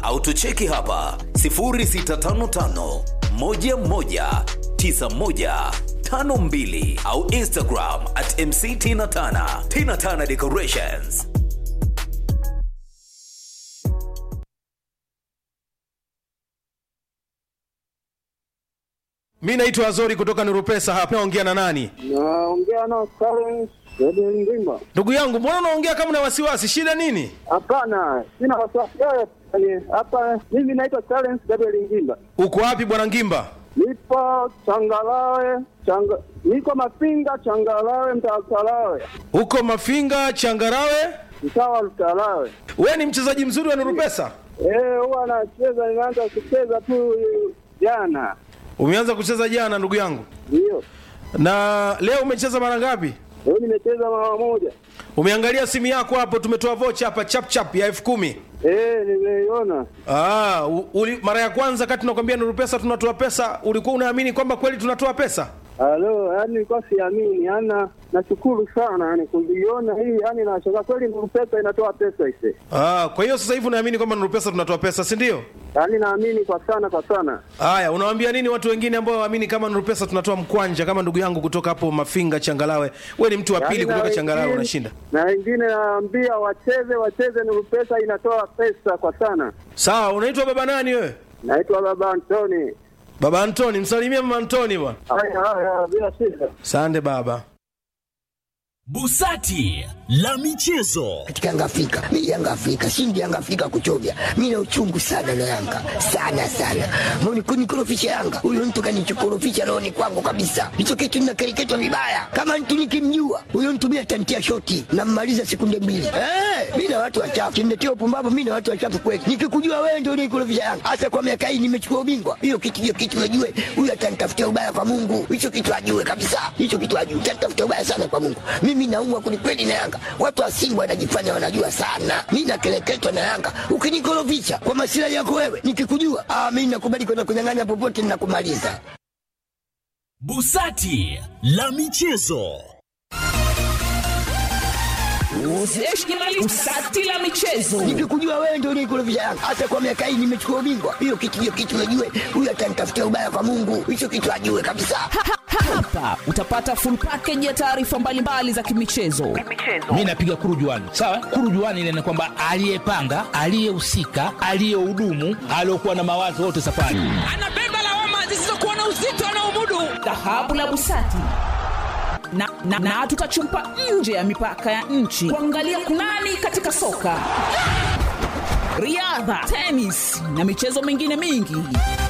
au tucheki hapa 0655 11 9152 au Instagram at MC Tina Tana. Tina Tana Decorations. mi naitwa azori kutoka nurupesa hapa naongea na nani Naongea na Karen Ngimba. ndugu yangu mbona unaongea kama na wasiwasi shida nini Hapana, sina wasiwasi yoyote. Hapa mimi naitwa Karen Gabriel Ngimba. uko wapi bwana ngimba Nipo Changalawe, changa, niko Mafinga Changalawe, mtaa Lutalawe, uko mafinga changarawe mtaa wa Lutalawe. we ni mchezaji mzuri wa nurupesa Eh, huwa anacheza, nimeanza kucheza tu jana. umeanza kucheza jana ndugu yangu Ndio. na leo umecheza mara ngapi Leo nimecheza mara moja. umeangalia simu yako hapo tumetoa vocha hapa chapchap ya elfu kumi Eh, nimeiona. Ah, u- uli, mara ya kwanza kati tunakwambia Nuru Pesa tunatoa pesa, ulikuwa unaamini kwamba kweli tunatoa pesa? Halo, yani nilikuwa siamini, yani nashukuru sana yani kuiona hii, yani nashangaa kweli Nuru Pesa inatoa pesa ise. Ah, kwa hiyo sasa hivi unaamini kwamba Nuru Pesa tunatoa pesa, si ndio? Yaani naamini kwa sana kwa sana. Haya, unawaambia nini watu wengine ambao waamini kama Nuru Pesa tunatoa mkwanja kama ndugu yangu kutoka hapo Mafinga Changalawe? We ni mtu wa pili Yaani na kutoka Changalawe wengine- unashinda. Na wengine naambia wacheze wacheze, Nuru Pesa inatoa pesa kwa sana. Sawa, unaitwa baba nani wewe? Naitwa Baba Antoni. Baba Antoni, msalimie mama Antoni bwana. Haya haya, bila shida. Sande baba. Busati la michezo. katika Yanga Afrika. Mimi Yanga Afrika, shindi Yanga Afrika kuchovya. Mimi na uchungu sana na Yanga. Sana sana. Mbona kunikorofisha Yanga? Huyo mtu kanichokorofisha rohoni kwangu kabisa. Hicho kitu ninakereketwa vibaya. Kama mtu nikimjua, huyo mtu mimi atantia shoti na mmaliza sekunde mbili. Eh, mimi na watu wachafu. Kimletea upumbavu mimi na watu wachafu kweli. Nikikujua wewe ndio unikorofisha Yanga. Hasa kwa miaka hii nimechukua ubingwa. Hiyo kitu hiyo kitu najue. Huyo atanitafutia ubaya kwa Mungu. Hicho kitu ajue kabisa. Hicho kitu ajue. Atanitafutia ubaya sana kwa Mungu. Mimi naumwa kwelikweli na Yanga. Watu wa Simba wanajifanya wanajua sana. Mimi nakeleketwa na Yanga. Ukinikorofisha kwa masilahi yako wewe, nikikujua, ah, mimi nakubali kwenda kunyang'anya popote ninakumaliza. Busati la michezo. Usati la michezo. Nikikujua wewe ndio unikorofisha Yanga. Hasa kwa miaka hii nimechukua ubingwa. Hiyo kitu hiyo kitu najue. Huyo atanitafutia ubaya kwa Mungu. Hicho kitu ajue kabisa. Hapa utapata full package ya taarifa mbalimbali za kimichezo. mi napiga kurujuani sawa kurujuani ile ni kwamba aliyepanga aliyehusika aliyehudumu aliyokuwa na mawazo wote safari Anabeba lawama zisizokuwa na uzito anaomudu. Dhahabu la Busati. Na, na, na tutachumpa nje ya mipaka ya nchi kuangalia kunani katika soka, riadha, tenis na michezo mingine mingi.